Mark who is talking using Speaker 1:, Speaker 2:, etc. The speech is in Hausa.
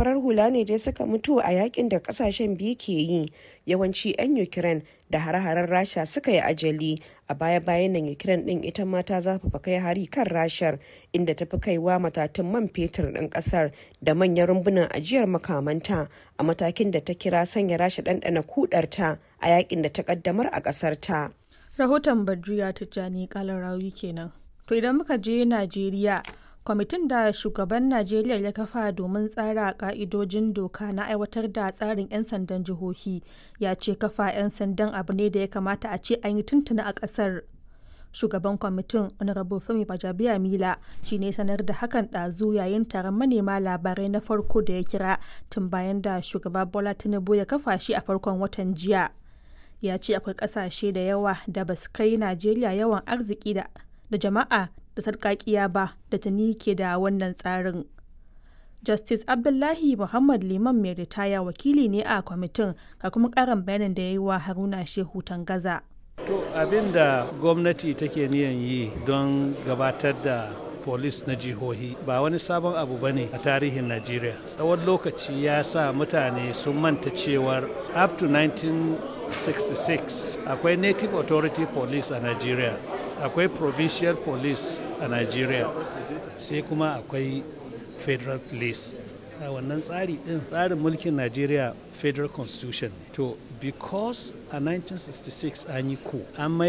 Speaker 1: farar hula ne dai suka mutu a yakin da kasashen biyu ke yi yawanci 'yan ukraine da hare-haren rasha suka yi ajali a baya-bayan nan ukraine din ita ma ta zafafa kai hari kan rashar inda ta fi kaiwa matatun man fetur ɗin ƙasar da manyan rumbunan ajiyar makamanta a matakin da ta kira sanya rasha ɗanɗana kudarta a yakin da ta ƙaddamar a ƙasar ta.
Speaker 2: rahoton badriya tijjani kalarawi kenan to idan muka je najeriya kwamitin da shugaban najeriya ya kafa domin tsara ka'idojin doka na aiwatar da tsarin 'yan sandan jihohi ya ce kafa 'yan sandan abu ne da ya kamata a ce an yi tuntuna a kasar shugaban kwamitin honorable femi bajabiya mila shi ne sanar da hakan ɗazu yayin taron manema labarai na farko da ya kira tun bayan da shugaba bola tinubu ya kafa shi a farkon watan jiya ya ce akwai ƙasashe da yawa da ba su kai najeriya yawan arziki da jama'a da sarkakiya ba da tuni ke da wannan tsarin. Justice Abdullahi Muhammad Liman mai ritaya wakili ne a kwamitin ga kuma karin bayanin da ya yi wa Haruna Shehu Tangaza.
Speaker 3: To abin da gwamnati take niyan yi don gabatar da polis na jihohi ba wani sabon abu ba ne a tarihin Najeriya. Tsawon lokaci ya sa mutane sun manta cewar up to 1966 akwai Native Authority Police a Najeriya. akwai provincial police a nigeria sai kuma akwai federal police a wannan tsari din tsarin mulkin nigeria federal constitution to because a 1966 an yi ku an mai